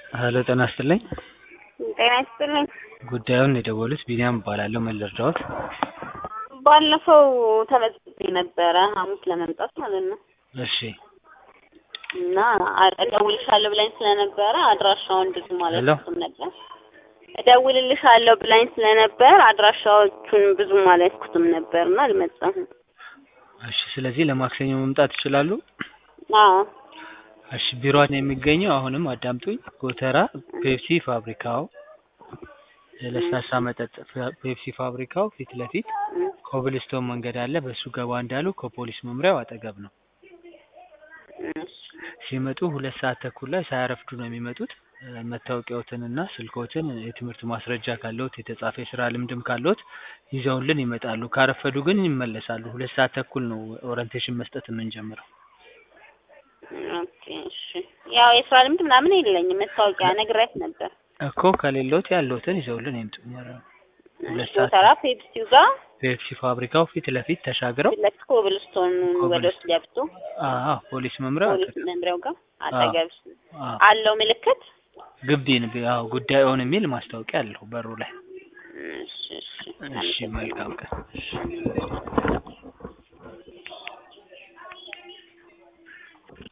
ሄሎ ጤና ይስጥልኝ። ጤና ይስጥልኝ። ጉዳዩን የደወሉት ቢኒያም እባላለሁ። ምን ልርዳዎት? ባለፈው ተመዝግቤ ነበረ ሐሙስ ለመምጣት ማለት ነው እሺ እና እደውልልሻለሁ ብላኝ ስለነበረ አድራሻውን ብዙ ማለት ሄሎ። ነበር እደውልልሻለሁ ብላኝ ስለነበር አድራሻዎቹን ብዙ ማለት ኩትም ነበርና አልመጣሁም። እሺ። ስለዚህ ለማክሰኞ መምጣት ይችላሉ? አዎ እሺ። ቢሮአችን የሚገኘው አሁንም አዳምጡኝ፣ ጎተራ ፔፕሲ ፋብሪካው የለስላሳ መጠጥ ፋ- ፔፕሲ ፋብሪካው ፊት ለፊት ኮብልስቶን መንገድ አለ። በሱ ገባ እንዳሉ ከፖሊስ መምሪያው አጠገብ ነው። እሺ ሲመጡ ሁለት ሰዓት ተኩል ላይ ሳያረፍዱ ነው የሚመጡት። እ፣ መታወቂያዎትንና ስልኮትን የትምህርት ማስረጃ ካለዎት የተጻፈ የስራ ልምድም ካለዎት ይዘውልን ይመጣሉ። ካረፈዱ ግን ይመለሳሉ። ሁለት ሰዓት ተኩል ነው ኦሪንቴሽን መስጠት የምንጀምረው። ኦኬ እሺ። ያው የስራ ልምድ ምናምን የለኝም መታወቂያ ነግሬያት ነበር። እኮ ከሌሎት ያለዎትን ይዘውልን ይምጡ። ሁለት ሰዓት ጎተራ ፔፕሲው ጋር ፔፕሲ ፋብሪካው ፊት ለፊት ተሻግረው ፊት ለፊት ኮብልስቶን ወደ ውስጥ ገብቶ አዎ ፖሊስ መምሪያው ፖሊስ አጠገብ መምሪያው ጋር አጠገብ አዎ አለው ምልክት። ግቢን አዎ ጉዳዩን የሚል ማስታወቂያ አለው በሩ ላይ። እሺ እሺ እሺ መልካም ቀን። እሺ